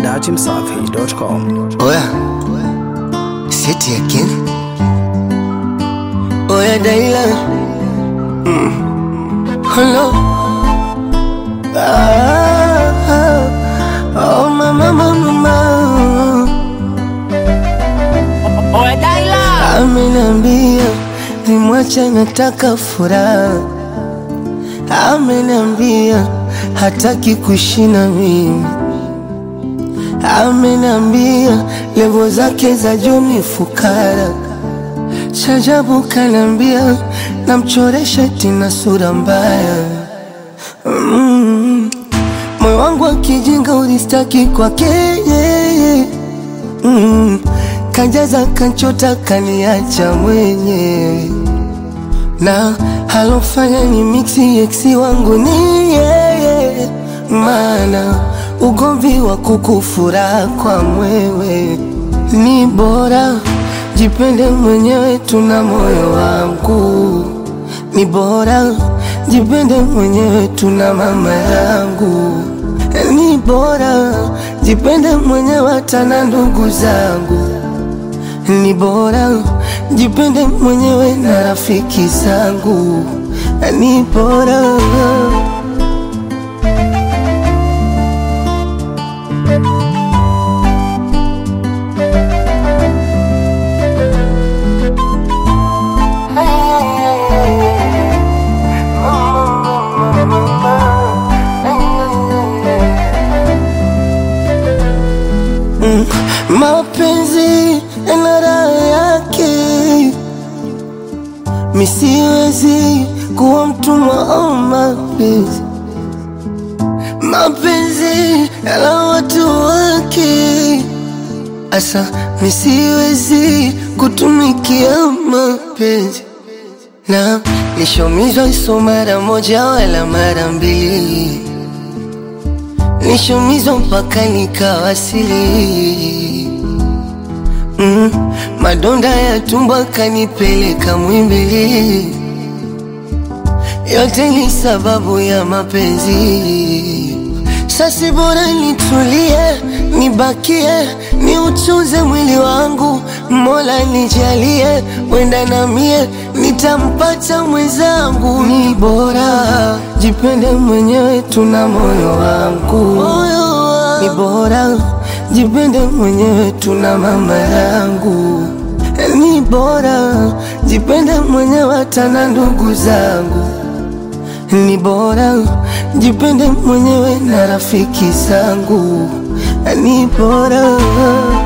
datimsafi.com. Oya, say it again. Oya, Daila. Mm. Hello. Ah, ah, oh, mama, mama, mama. Ameniambia nimwache, nataka furaha. Ameniambia hataki kuishi na mimi. Ameniambia levo zake za juu ni fukara. Shajabu kanambia namchoresha tina sura mbaya. Mm. Moyo wangu wa kijinga ulistaki kwake yeye. Mm. Kanjaza kanchota kaniacha mwenyewe na halofanya ni mixi eksi wangu ni yeye, maana ugomvi wa kukufura kwa mwewe ni bora jipende mwenyewe, tuna moyo wangu ni bora jipende mwenyewe, tuna mama yangu ni bora jipende mwenyewe, hata na ndugu zangu ni bora jipende mwenyewe na rafiki zangu ni bora Mm, mapenzi yana raha yake, misiwezi kuwa mtumwa wa mapenzi. Mapenzi yana watu wake, asa misiwezi kutumikia mapenzi na nishomizwa iso mara moja wala mara mbili nishumizwa mpaka nikawasili. Mm, madonda ya tumbo kanipeleka Mwimbili, yote ni sababu ya mapenzi. Sasi bora nitulie, nibakie, niuchuze mwili wangu, Mola nijalie, wenda na mie nitampata mwenzangu. Ni bora jipende mwenyewe, tuna moyo wangu, ni bora jipende mwenyewe, tuna mama yangu, ni bora jipende mwenyewe, hata na ndugu zangu ni bora jipende mwenyewe na rafiki zangu, ni bora